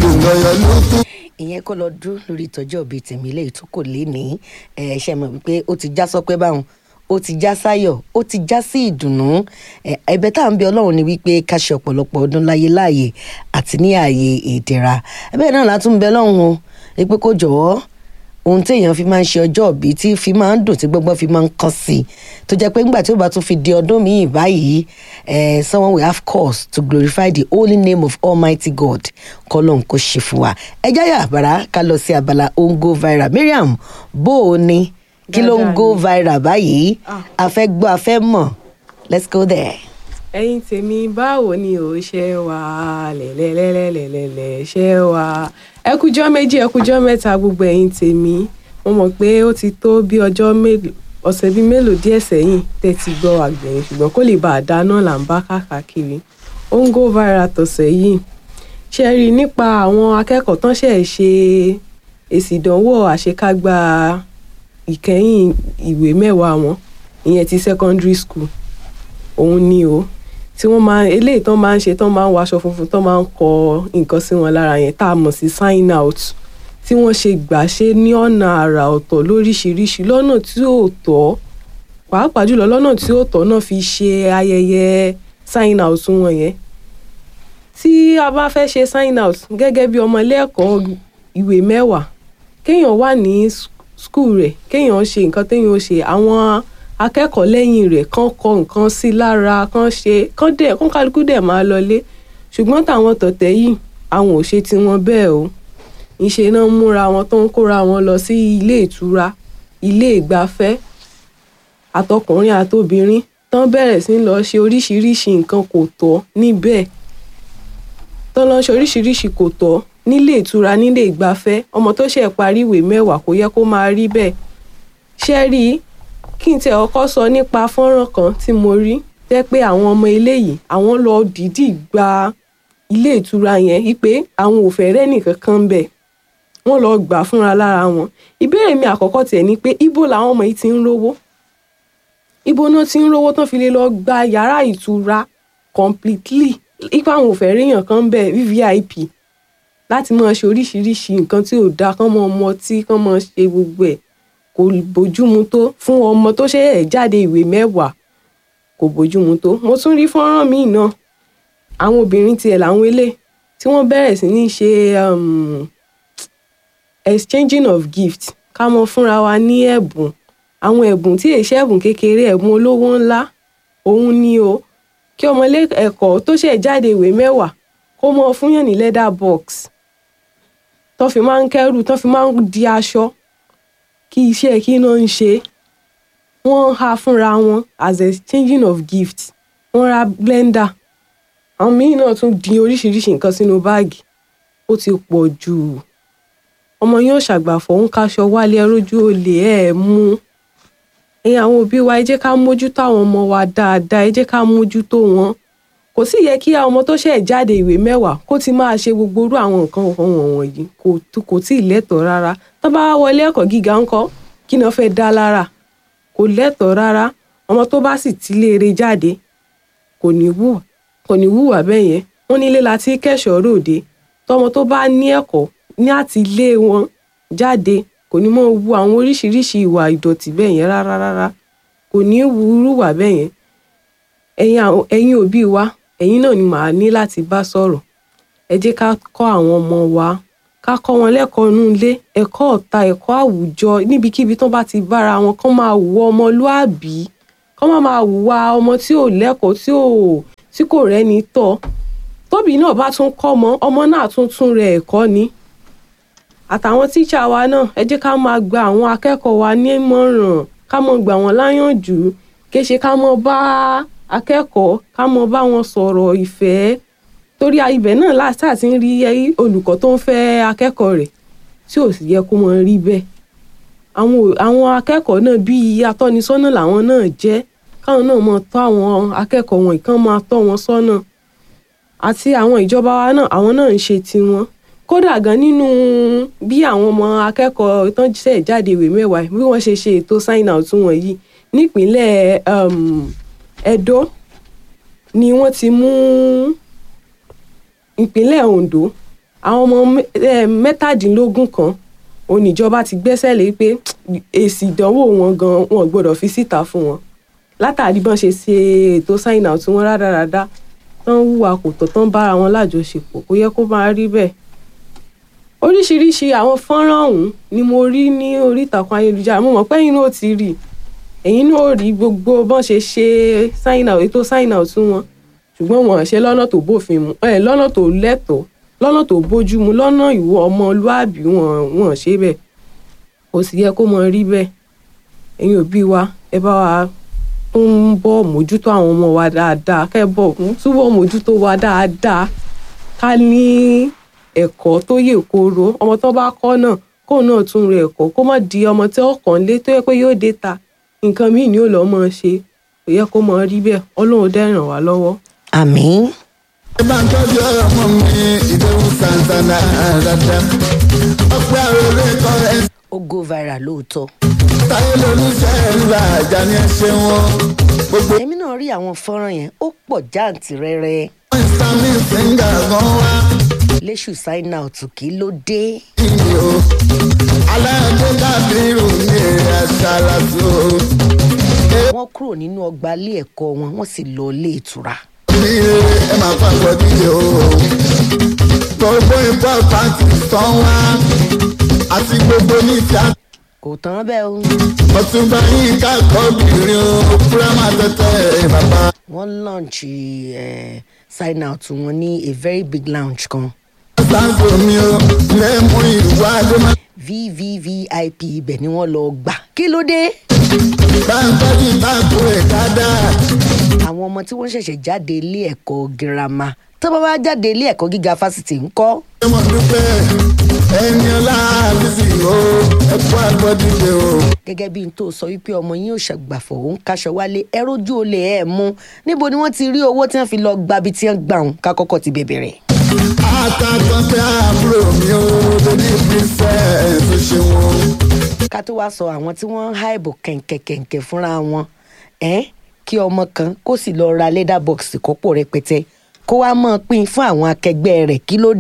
lè lọ́yọ̀ lókun. ìyẹn kọ́ lọ dúró lórí ìtọ́jú ọ̀bẹ tèmi ilé tó kò lé ní ẹ ṣe mọ̀ wípé ó ti já sọpẹ́ báwọn ó ti já sáyọ̀ ó ti já sí ìdùnnú ẹ, ẹ̀bẹ̀ tá à ń bẹ ọlọ́run ni wípé ká ṣe ọ̀pọ̀lọpọ̀ ọdún láyé láàyè àti ní ààyè ìdẹ̀ra ẹ̀bẹ̀ náà látún bẹ ọlọ́run o wípé kó jọ̀wọ́ ohun téèyàn fi máa ń ṣe ọjọ́ òbí tí fi máa ń dùn tí gbọ́ngbọ́n fi máa ń kàn sí i tó jẹ́ pé ńgbà tí ó bá tún fi di ọdún míì báyìí eh, someone will have cause to glorify the holy name of almighty god kọ́lọ́n kó ṣe fún wa ẹ jáyà àbàrà ká lọ sí abala ó ń go viral mariam bó o ní kí ló ń Dáadáa go ni. viral báyìí Ah. a fẹ́ gbọ́ a fẹ́ mọ̀ let's go there. ẹ̀yin tèmi báwo ni ò ṣe wà lẹ́lẹ́lẹ́lẹ́lẹ́lẹ́ ṣe wà ẹkújọ́ méjì ẹkújọ́ mẹ́ta gbogbo ẹ̀yin tèmi mo mọ̀ pé ó ti tó bí ọjọ́ mélòó ọ̀sẹ̀ bíi mélòó díẹ̀ sẹ́yìn tẹ́ ti gbọ́ àgbẹ̀yìn ṣùgbọ́n kó lè bá a dáná là ń bá káàkiri ó ń go viral tọ̀sẹ̀ yìí ṣe rí i nípa àwọn akẹ́kọ̀ọ́ tán ṣẹ̀ ṣe èsì ìdánwò àṣekágbá ìkẹyìn ìwé mẹ́wàá wọn ìyẹn ti secondary school òun ni o tí wọ́n máa eléyìí tán máa ń ṣe tán máa ń wọ aṣọ funfun tán máa ń kọ nǹkan sí wọn lára yẹn tá a mọ̀ sí sign out tí wọ́n ṣe gbà ṣe ní ọ̀nà àrà ọ̀tọ̀ lóríṣiríṣi lọ́nà tí ò tọ́ pàápàá jùlọ lọ́nà tí ò tọ́ náà fi ṣe ayẹyẹ sign out wọn yẹn tí a bá fẹ́ ṣe sign out gẹ́gẹ́ bí ọmọ ilé ẹ̀kọ́ ìwé mẹ́wàá kéèyàn wà ní skul rẹ̀ kéèyàn ṣe nǹkan téèyàn ó ṣe àwọn akẹ́kọ̀ọ́ lẹ́yìn rẹ̀ kán kọ nǹkan sí lára kán ṣe kán dẹ̀ kán kálukú dẹ̀ máa lọlé ṣùgbọ́n táwọn tọ̀tẹ̀ yìí àwọn ò ṣe tiwọn bẹ́ẹ̀ o ìṣe náà ń múra wọn tó ń kóra wọn lọ sí ilé ìtura ilé ìgbafẹ́ àtọkùnrin àtobìnrin tán bẹ̀rẹ̀ sí ń lọ ṣe oríṣiríṣi nǹkan kò tọ́ níbẹ̀ tán lọ ṣe oríṣiríṣi kò tọ́ nílé ìtura nílé ìgbafẹ́ ọmọ tó ṣẹ̀ parí ìwé mẹ́wàá kò yẹ kó máa rí bẹ́ẹ̀ ṣe rí i kí n tẹ ọkọ sọ nípa fọ́nrán kan tí mo rí jẹ́ pé àwọn ọmọ eléyìí àwọn lọ dìídì gba ilé ìtura yẹn wípé àwọn ò fẹ́ rẹ́ nìkan kan ń bẹ̀ wọ́n lọ gbà fúnra lára wọn ìbéèrè mi àkọ́kọ́ tiẹ̀ ni pé ibo làwọn ọmọ yìí ti ń rówó ibo náà ti ń rówó tán fi lè lọ gba yàrá ìtura completely ipa àwọn ò fẹ́ ríyàn kan ń bẹ̀ vvip láti máa ṣe oríṣiríṣi nǹkan tí ò dáa kán mọ́ ọmọ tí kán mọ́ ṣe gbogbo ẹ̀ kò bójúmu tó fún ọmọ tó ṣe ẹ̀ jáde ìwé mẹ́wàá kò bójúmu tó mo tún rí fọ́nrán míì náà àwọn obìnrin tiẹ̀ làwọn ilé tí wọ́n bẹ̀rẹ̀ sí ní ṣe um, exchanging of gift ká mọ fúnra wa ní ẹ̀bùn àwọn ẹ̀bùn tí èṣẹ́ ẹ̀bùn kékeré ẹ̀bùn olówó ńlá òun ni o kí ọmọlé ẹ̀kọ́ tó ṣẹ̀ jáde ìwé mẹ́wàá kó mọ fúnyàn ní leather box tó fi máa ń kẹ́rù tó fi máa ń di aṣọ kí iṣẹ́ kí náà ń ṣe wọ́n há fúnra wọn as exchanging of gifts wọ́n ra blender àwọn míì náà tún di oríṣiríṣi nǹkan sínú báàgì ó ti pọ̀ jù ọmọ yóò ṣàgbàfọ̀ ń kaṣọ wálé ẹrójú olè ẹ̀ mú ẹ̀yin àwọn òbí wa ẹ jẹ́ ká mójútó àwọn ọmọ wa dáadáa ẹ jẹ́ ká mójútó wọn kò sì yẹ kí àwọn ọmọ tó ṣẹ̀ jáde ìwé mẹ́wàá kó ti máa ṣe gbogbo irú àwọn nǹkan wọ̀nyí kò kò tí ì lẹ́tọ̀ọ́ rárá tó bá wá wọlé ẹ̀kọ́ gíga ńkọ́ kí ni wọ́n fẹ́ dá lára kò lẹ́tọ̀ọ́ rárá ọmọ tó bá sì ti léere jáde kò ní wùwà kò ní wùwà bẹ́ẹ̀ yẹn wọ́n nílé la ti kẹ́ṣọ̀ọ́ ròde tọmọ tó bá ní ẹ̀kọ́ ní àti ilé wọn jáde kò ní mọ̀ wu àwọn oríṣiríṣi ìwà ìdọ̀tí bẹ́ẹ̀ yẹn rárá rárá kò ní wu irúwà bẹ́ẹ̀ yẹn ẹ̀yin àwọn- ẹ̀yin òbí wa ẹ̀yin náà ni màá ní láti bá sọ̀rọ̀ ẹ jẹ́ ká kọ́ àwọn ọmọ wa ká kọ́ wọn lẹ́kọ̀ọ́ inú ilé ẹ̀kọ́ ọ̀tá ẹ̀kọ́ àwùjọ níbikíbi tán bá ti bára wọn kán máa wù ọmọlúàbí kán má máa hùwà ọmọ tí ò lẹ́kọ̀ọ́ tí ò tí kò rẹ́ni tọ́ tóbi náà bá tún kọ́ ọmọ ọmọ náà tún tún rẹ ẹ̀kọ́ ni àtàwọn tíṣà wa náà ẹ jẹ́ ká máa gba àwọn akẹ́kọ̀ọ́ wa ní ìmọ̀ràn ká mọ̀ gbà wọ́n láyànjú kéṣe ká mọ̀ bá akẹ́kọ̀ọ́ ká mọ̀ bá wọn sọ̀rọ̀ ìfẹ́ torí ibẹ̀ náà láti àti ń rí olùkọ́ tó ń fẹ́ akẹ́kọ̀ọ́ rẹ̀ tí ò sì yẹ kó mọ̀ rí bẹ́ẹ̀ àwọn ò- àwọn akẹ́kọ̀ọ́ náà bíi atọ́nisọ́nà làwọn náà jẹ́ káwọn náà mọ̀ tọ́ àwọn akẹ́kọ̀ọ́ wọn kán máa tọ́ wọn sọ́nà àti àwọn ìjọba wa náà àwọn náà ń ṣe tiwọn kódà gan nínú bí àwọn ọmọ akẹ́kọ̀ọ́ tán ṣẹ̀ jáde ìwé mẹ́wàá bí wọ́n ṣe ṣe ètò sign out wọn yìí nípínlẹ̀ um, Ẹdó ni wọ́n ti mú ìpínlẹ̀ Ondo àwọn ọmọ mẹ- eh, mẹ́tàdínlógún kan oníjọba ti gbẹ́sẹ̀ lé pé èsì ìdánwò wọn gan wọn gbọ́dọ̀ fi síta fún wọn látàrí bọ́n ṣe ṣe ètò sign out wọn rádaràda tán hùwà kò tọ́ tán bára wọn lájọṣepọ̀ kò yẹ kó máa rí bẹ́ẹ̀ oríṣiríṣi àwọn fọ́nrán ọ̀hún ni mo rí ní orí ìtàkùn ayélujára mo mọ̀ pé ẹ̀yin náà ó ti rí ẹ̀yin náà ó rí gbogbo bọ́n ṣe ṣe sign out ètò sign out wọn ṣùgbọ́n wọn ṣe lọ́nà tó bófin mu ẹ̀ lọ́nà tó lẹ́tọ̀ọ́ lọ́nà tó bójú mu lọ́nà ìwọ ọmọlúàbí wọn wọn ṣe bẹ́ẹ̀ kò sì yẹ kó mọ rí bẹ́ẹ̀ ẹ̀yin òbí wa ẹ bá wa tún bọ̀ mójútó àwọn ọmọ wa dáadáa kẹ́ ẹ bọ̀ túbọ̀ mójútó wa dáadáa ká ní ẹ̀kọ́ tó yè kooro ọmọ tó bá kọ́ náà kó náà tún rẹ ẹ̀kọ́ kó má di ọmọ tí ó kàn lé tó yẹ pé yóò dé ta nǹkan míì ni ó lọ́ọ́ mọ́ ṣe kò yẹ kó mọ rí bẹ́ẹ̀ ọlọ́run dẹ́ ràn wá lọ́wọ́. àmín ẹ bá ń tọ́jú ọmọ mi ìdẹ́wù santana dada ọpẹ́ àròlé kọ́ ẹ ó go viral lóòótọ́ táyé lolúṣẹ́ ńlá àjà ni ẹ ṣe wọn gbogbo èmi náà rí àwọn fọ́nrán yẹn ó pọ̀ jáǹtìrẹrẹ ìsàmì fíńgà gan wá léṣù sign out kí ló dé ìyè o aláàdé dàbí irú ní èrè àṣà làtò wọ́n kúrò nínú ọgbà ilé ẹ̀kọ́ wọn wọ́n sì lọ ilé ìtura ní èrè ẹ máa pàpọ̀ díje o gbogbo ìpọ̀ pàǹtì tán wá àti gbogbo ní tíátà. kò tán bẹ́ẹ̀ o ọtúnba yín káàkọ́ obìnrin o púrámà tẹ́tẹ́ bàbá. wọ́n launch eh, sign out wọn ní a very big lounge kan sáńsọ mi o lẹ́mú ìwà àdémà. vvvip ibẹ̀ ni wọ́n lọ gbà kí ló dé báńkọ́jì báńkù rẹ̀ dáadáa. àwọn ọmọ tí wọ́n ṣẹ̀ṣẹ̀ jáde ilé ẹ̀kọ́ girama tó bá wá jáde ilé ẹ̀kọ́ gíga fásitì ńkọ́ ṣé mo dúpẹ́ ẹni ọlá àbísí o ẹ̀kọ́ àgbọ̀dìde o. gẹ́gẹ́ bí n tó sọ wípé ọmọ yín ò ṣàgbàfọ̀ òun kaṣọ wálé ẹ rójú olè ẹ̀ mú níbo ni wọ́n ti rí owó tí wọ́n fi lọ gbabi tí wọ́n gbà wọn ká kọ́kọ́ ti bẹ̀bẹ̀ rẹ̀. àtàkùn pé àbúrò mi ò lórí princess tó ṣe wọn. ká tó wá sọ àwọn tí wọ́n ń há ìbò kẹ̀ǹkẹ̀kẹ̀ǹkẹ̀ fúnra wọn ẹ́n kí ọmọ kan kó sì lọ ra leather box kọ́pọ̀ rẹpẹtẹ kó wá mọ́ ọ pín fún àwọn akẹgbẹ́ rẹ̀ kí ló